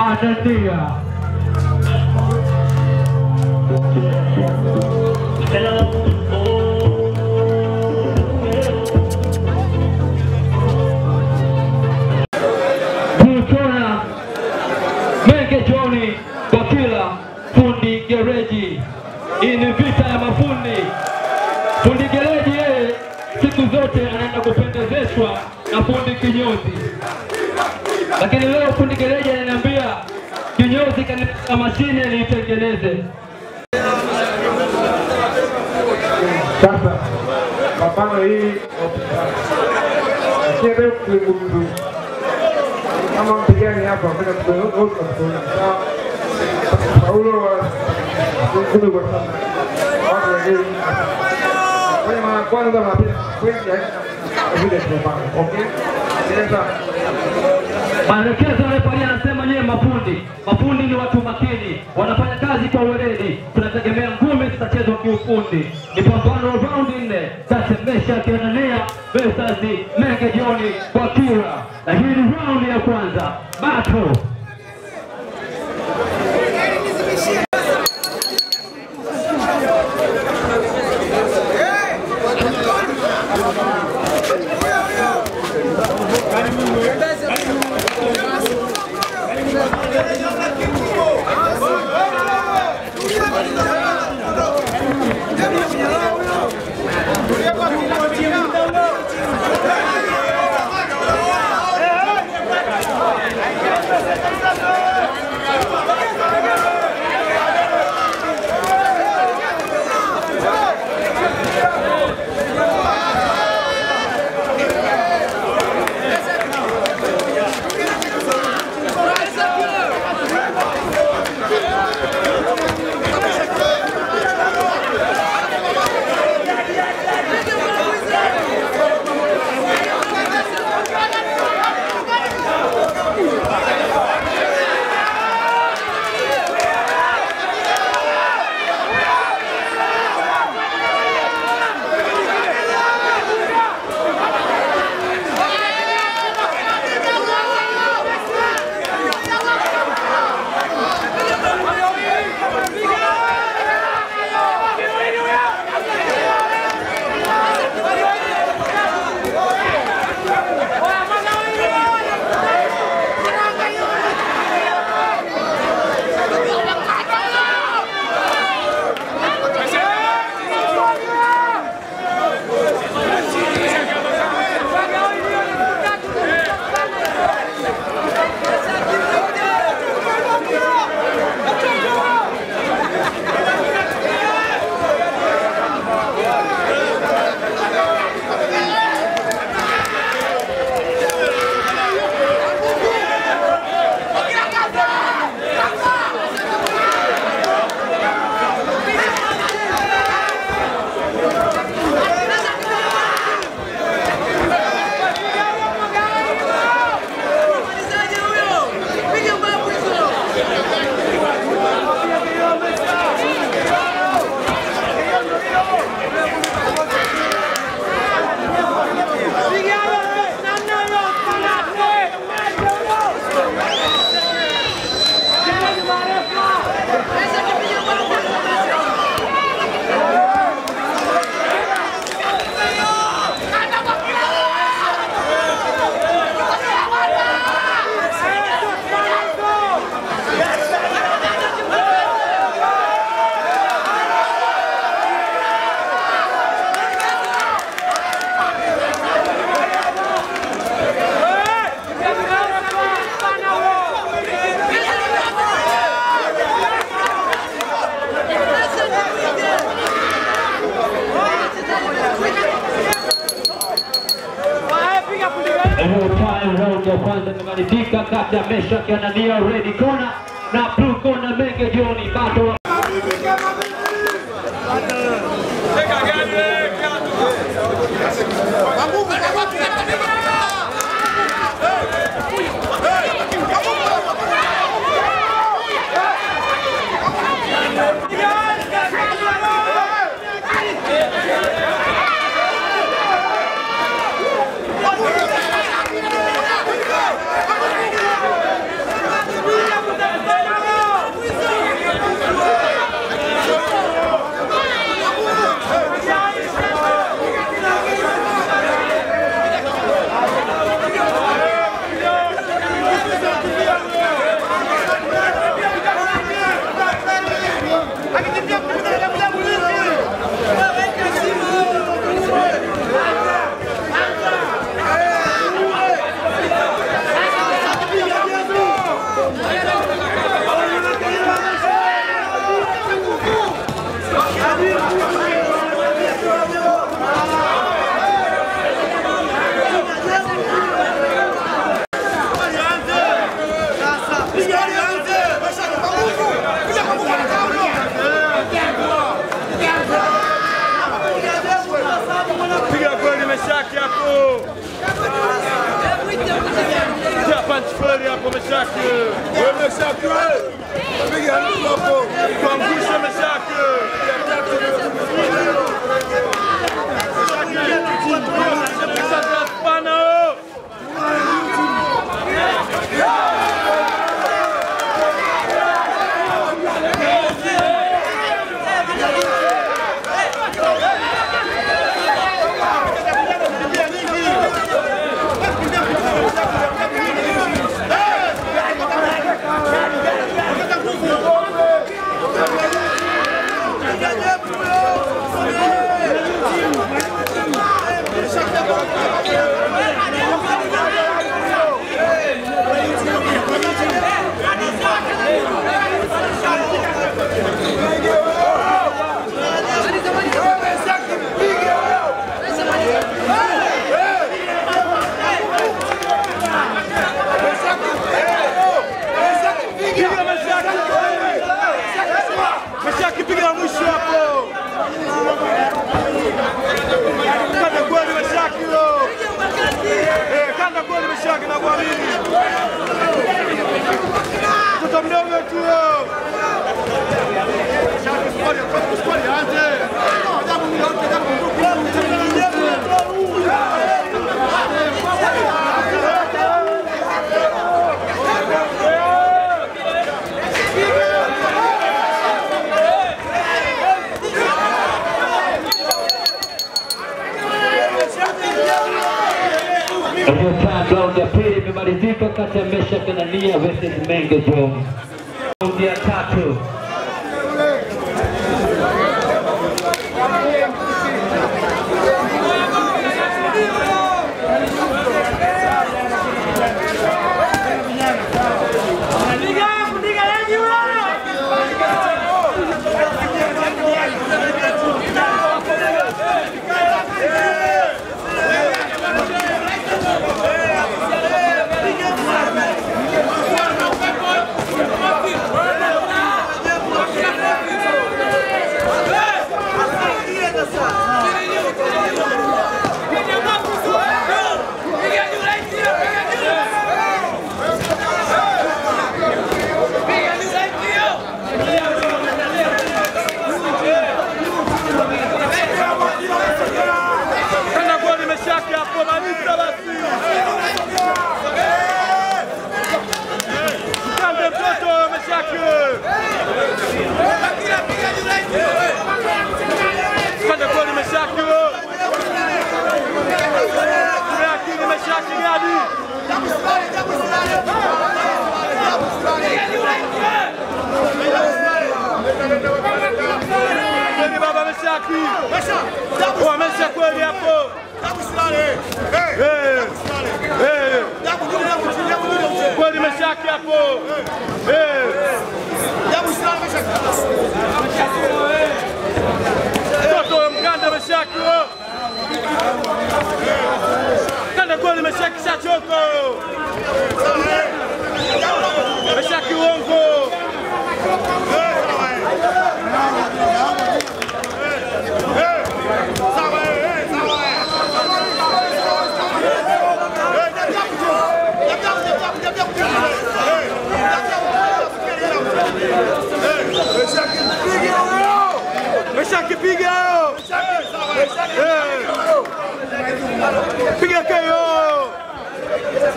Anania. Mkona Menge Joni Bakila fundi gereji. Hii ni vita ya mafundi. Fundi gereji yeye siku zote anaenda kupendezeshwa na fundi kinyozi, lakini leo fundi gereji ananiambia kinyozi kanitaka mashine niitengeneze. Sasa mapano hii asiende kulimbudu kama mpigani hapa kwenda kuona sawa. Paulo wa kumi kwa sasa watu wengine kwenye mara kwanza mapia kwenda vile tumepanga. Okay, sasa Maelekezo refaria anasema nyewe mafundi, mafundi ni watu makini, wanafanya kazi kwa weledi. Tunategemea ngumi zitachezwa kiufundi. Ni pambano raundi nne kati ya Meshack Anania versus Menge John Bakira, na hii ni raundi ya kwanza battle. Roll time round ya kwanza imemalizika kati ya Meshack Anania red corner na blue corner Menge John battle Vamos! punch kweli hapo Meshaki. Wewe Meshaki wewe. Piga mtu hapo. Kuangusha Meshaki. Meshaki. Piga Meshaki. Meshaki piga la mwisho hapo. Kanda kweli Meshaki huyo. Eh, kanda kweli Meshaki na kuamini. Mtoto mdogo tu huyo. Iliyokaa raundi ya pili imemalizika kati ya Meshack na Nia versus Menge Jones. Raundi ya tatu Kanda kweli Meshaki hapo maliza basi. Kande mtoto Meshaki. Kanda kweli Meshaki. Meshaki Meshaki gadi. Kweli baba Meshaki. Wamesha kweli hapo. Eh. Eh. Kweli Meshaki hapo. Eh. Mtoto wa mganda Meshaki. huyo. Kanda kweli Meshaki shachoka. Meshaki uongo. Meshaki piga. Eh. Piga KO.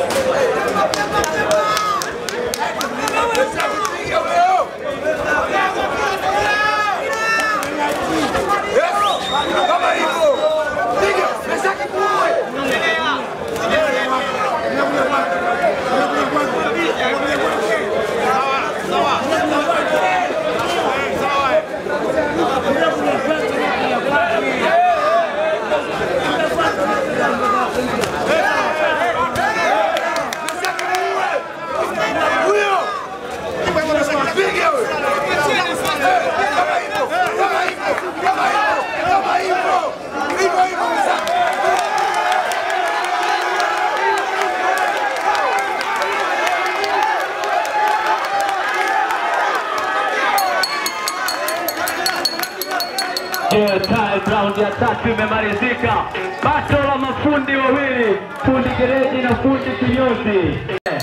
Ndio time round ya tatu imemalizika. Bato la mafundi wawili, fundi gereji na fundi kinyozi.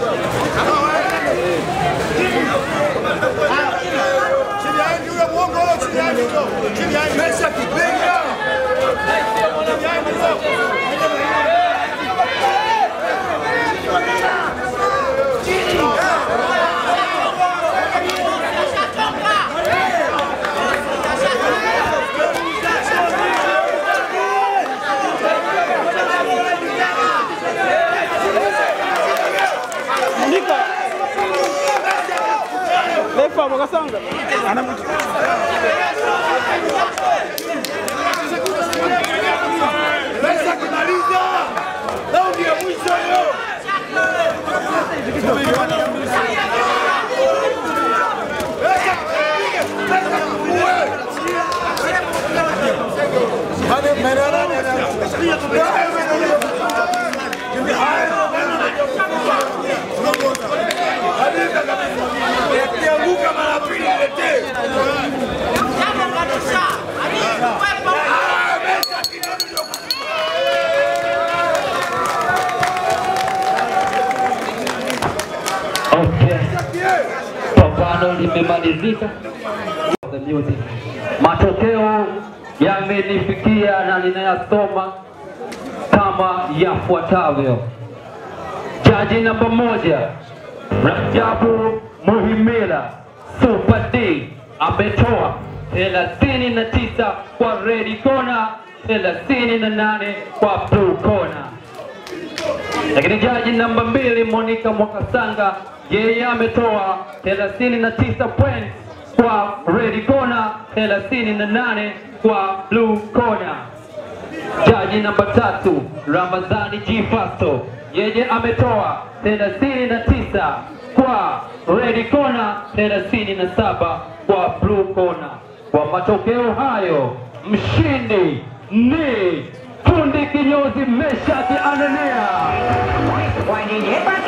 Chini ya Andy yule mwongo huyo, chini ya Andy huyo. Chini ya Andy. Mesha kipiga. Chini ya Andy huyo. Lefa Mwagasanga. Mesha kimaliza. Raundi ya mwisho hiyo. Mesha kipiga. Mesha kipiga. Kianguka mara pili niletee. Okay. Pambano limemalizika. The music. Matokeo yamenifikia na ninayasoma kama yafuatavyo. Jaji namba moja Rajabu Muhimila Super D ametoa thelathini na tisa kwa red corner, thelathini na nane kwa blue corner lakini jaji namba mbili Monica Mwakasanga yeye ametoa 39 points kwa red corner, 38 kwa blue corner. Jaji namba tatu Ramadhani G Fasto yeye ametoa 39 kwa red corner, 37 kwa blue corner. Kwa matokeo hayo mshindi ni kundi kinyozi Meshaki Anania. Why did you